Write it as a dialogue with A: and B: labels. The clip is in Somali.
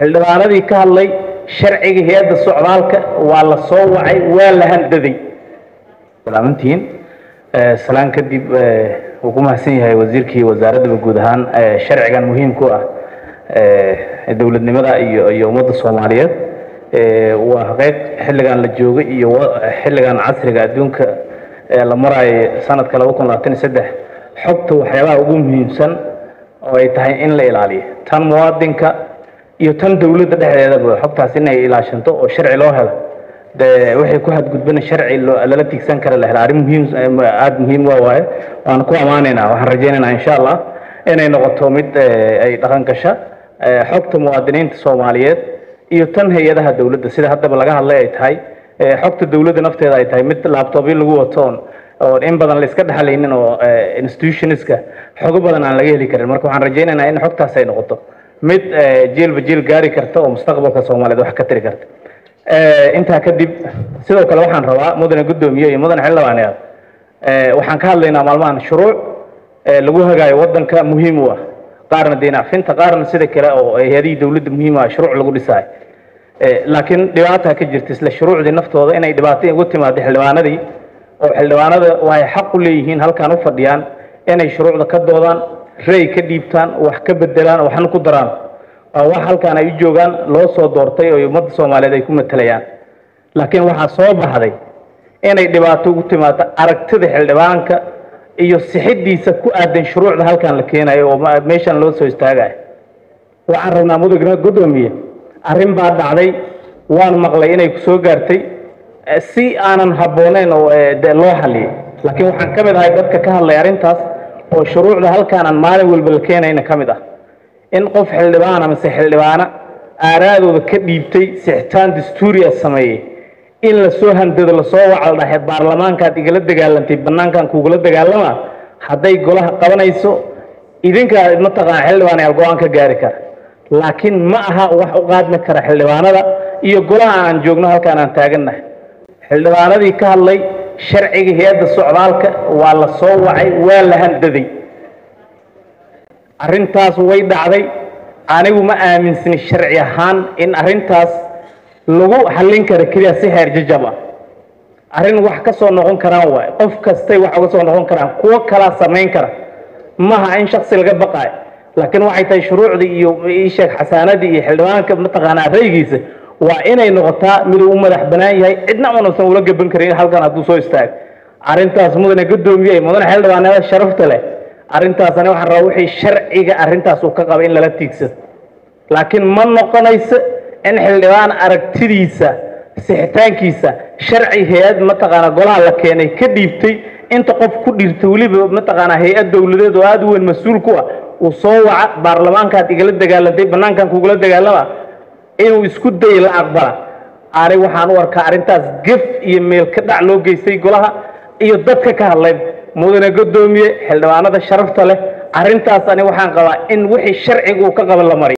A: xildhibaanadii ka hadlay sharciga hay-adda socdaalka waa la soo wacay waa la handaday salaamantihiin salaan kadib wuu ku mahadsan yahay wasiirkii wasaaraddaba guud ahaan sharcigan muhiim ku ah dowladnimada iyo iyo ummadda soomaaliyeed waa qeyb xilligan la jooga iyo xilligan casriga adduunka la maraayo sanadka laba kun labaatan iyo saddex xogta waxyaabaha ugu muhiimsan oo ay tahay in la ilaaliyo tan muwaadinka iyo tan dowladda dhexdeedaba xogtaas inay ilaashanto oo sharci loo helo de waxay ku hadgudbana sharci lala tigsan kara la helo arrin muhiim aada muhiim waa waaye waan ku ammaanaynaa waxaan rajaynaynaa insha allah inay noqoto mid ay dhaqan gasha xogta muwaadiniinta soomaaliyeed iyo tan hay-adaha dowladda sida haddaba laga hadlay ay tahay xogta dowladda nafteeda ay tahay mid laabtoobyo lagu watoon oo in badan la iska dhexlaynin oo institutionska xogo badan aan laga heli karin marka waxaan rajaynaynaa in xogtaas ay noqoto mid jiilba jiil gaari karta oo mustaqbalka soomaaliyeed wax ka tiri karta intaa kadib sidoo kale waxaan rabaa mudane guddoomiye iyo mudane xildhibaaneed waxaan ka hadlaynaa maalmahan shuruuc lagu hagaayo wadanka muhiim u ah qaarna diinacfinta qaarna sida kale oo hay-adihii dowladda muhiim ah shuruuc lagu dhisaayo laakiin dhibaata ka jirta isla shuruucdii naftooda inay dhibaato ugu timaado xildhibaanadii oo xildhibaanada waxay xaq u leeyihiin halkaan u fadhiyaan inay shuruucda ka doodaan ray ka dhiibtaan wax ka bedelaan waxna ku daraan waa wax halkaan ay u joogaan loo soo doortay oo ummadda soomaaliyeed ay ku matelayaan laakiin waxaa soo baxday inay dhibaato ugu timaado aragtida xildhibaanka iyo sixidiisa ku aadan shuruucda halkaan la keenayo oo meeshan loo soo istaagayo waxaan rabnaa mudugna guddoomiye arrin baa dhacday waan maqlay inay ku soo gaartay si aanan habbooneyn oo de loo xaliyay laakiin waxaan ka mid ahay dadka ka hadlay arrintaas oo shuruucda halkaanaan maalin walba la keenayna ka mid ah in qof xildhibaana mise xildhibaana aaraadooda ka dhiibtay sixitaan dastuuriya sameeyey in lasoo handado lasoo wacal dhahe baarlamaankaad igala dagaalantay banaankan kugula dagaalama hadday golaha qabanayso idinkaa mataqaana xildhibaan ayaal go-aan ka gaari kara laakiin ma aha wax u qaadmi kara xildhibaanada iyo golaha aan joogno halkaan aan taagannahay xildhibaanadii ka hadlay sharciga hay-adda socdaalka waa la soo wacay waa la handaday arrintaas way dhacday anigu ma aaminsani sharci ahaan in arrintaas lagu xallin karo keliya si heer jajab ah arrin wax ka soo noqon karaan waay qof kastay wax uga soo noqon karaan kuwo kalaa samayn kara maha in shaksi laga baqaayo laakiin waxay tahay shuruucdii iyo isheeg xasaanadii iyo xildhibaanka mataqaanaa raygiisa waa inay noqotaa miduu u madax banaan yahay cidna unasan ula gaban karin halkan hadduu soo istaago arrintaas mudane guddoomiye mudane xildhibaanada sharafta leh arrintaasani waxaan rabaa wixii sharciga arrintaas uu ka qaba in lala tiigsado laakiin ma noqonayso in xildhibaan aragtidiisa sixitaankiisa sharci hay-ad mataqaanaa golaha la keenay ka dhiibtay inta qof ku dhiirta weliba mataqaanaa hay-ad dowladeed oo aada u weyn mas-uul ku ah uu soo waca baarlamaankaad igala dagaalantay banaankan kugula dagaalama inuu isku dayo la aqbala ani waxaan u arkaa arrintaas gef iyo meel ka dhac loo geystay golaha iyo dadka ka hadlay mudane guddoomiye xildhibaanada sharafta leh arrintaas ani waxaan qabaa in wixii sharciga uu ka qaban la mariy